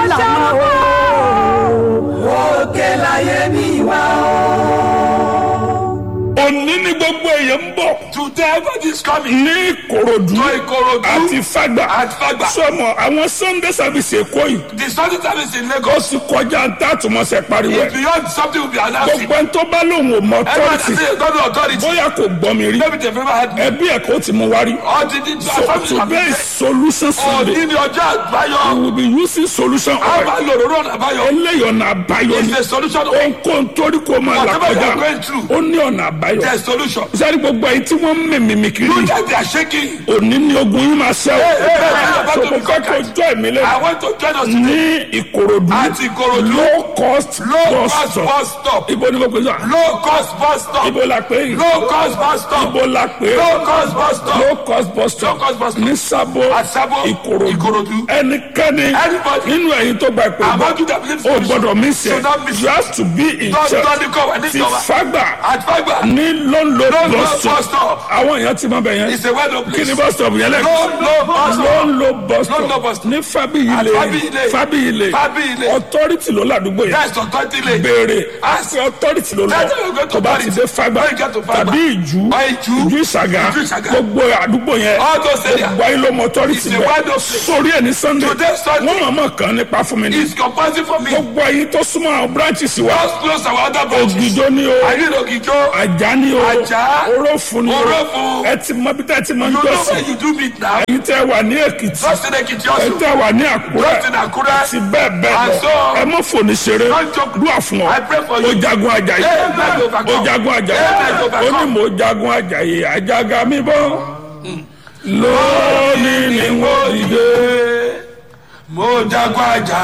lànà o. òkè láyé mi wá o. òní ni gbogbo èèyàn ń bọ̀ today everybody is coming. ní ìkòròdú to Ikorodu àti fàgbà àti Fagba. sọmọ àwọn sunday service èkó yìí the study service in ó Lagos sì kọjá ntàtúmọ̀sẹ̀ pariwo is ẹ̀ beyond something we be announcing. gbogbo ẹni tó bá lóun ò mọ everybody authority say God authority. bóyá kò gbọ́ mi rí maybe they never had me. ẹbí ẹ̀ kò tí mo wá rí all the the so family today is have solution sunday òní ni ọjọ́ we àbáyọ. will be using solution a oil máa lò lórí ọ̀nà àbáyọ. eléyìí ọ̀nà àbáyọ ni is the solution of ohunkóhun torí kò máa là Whatever you kọjá are going through. ó ní ọ̀nà àbáyọ the solution. sáré gbogbo ẹ̀yin tí wọ́n ń mèmìmì kiri you just they are shaking. òní ni ogun yín máa ṣẹ́ hey, hey, o so mo fẹ́ kó jọ èmi I lẹ́nu want to join us today. ní ìkòròdú Àti Ìkòròdú. low cost low bus cost stop bus stop. ibo ni mo pè sọ low cost bus stop. ibo la pè é low cost bus stop. ibo la pè é low cost bus stop. low cost bus stop Low cost bus stop. ní sábò At Sabo, ìkòròdú Ìkòròdú. ẹnikẹ́ni Anybody. nínú ẹ̀yin tó gba ìpè Among you that believe o solution. gbọ́dọ̀ mí sẹ́ should not miss you have to be in Don't church don't come and ti this cover. fagbà At Fagba. ní lóńlò Lóńlò bus bus stop stop. àwọn èèyàn ti mọ bẹ̀ yẹn It's a well known kí place. ni bus stop yẹn lẹ́kọ̀ọ́ Low low bus stop. lóńlò bus Lóńlò bus stop stop. ní fábíyìlẹ̀ At Fábíyìlẹ̀. fábíyìlẹ̀ Fábíyìlẹ̀. authority ló ládùúgbò yẹn That's authority lane. béèrè Ask àti authority ló lọ Tell them you go to tó bá ti authority. dé fagbà When you get to Fagba. tàbí ìjú Or Ìjú. ìjú ìsàgà Ìjú Ìsàgà. gbogbo àdúgbò yẹn All those areas. gbogbo ayé ló mọ authority It's a bẹ́ẹ̀ wide open. sórí ẹ̀ ní sunday Today Sunday. wọ́n mọ̀ mọ̀ kàn nípa fún mi ní It's compulsory for me. gbogbo ayé tó súnmọ́ àwọn branches wa Just close our other branches. ògìjọ ni o I need Ogijo. àjà ni o Àjà. orófun ni o Orófun. ẹ ti mọ bí tẹ́ ti mọ ń You know jọ́sìn where you do meet now. èyí tẹ́ wà ní èkìtì Just in Ekiti ẹ also. tẹ́ wà ní àkúrẹ́ Just in Akure. àti bẹ́ẹ̀ bẹ́ẹ̀ And lọ so- ẹ mọ̀ fòní ṣeré Don't joke. dúà fún ọ I pray for you. ó jagun àjàyè Amen. ó jagun àjàyè Amen. ó ní mo jagun àjàyè àjàgà mi bọ́ lónìí ni wọ́n dìde. Mo jagun àjà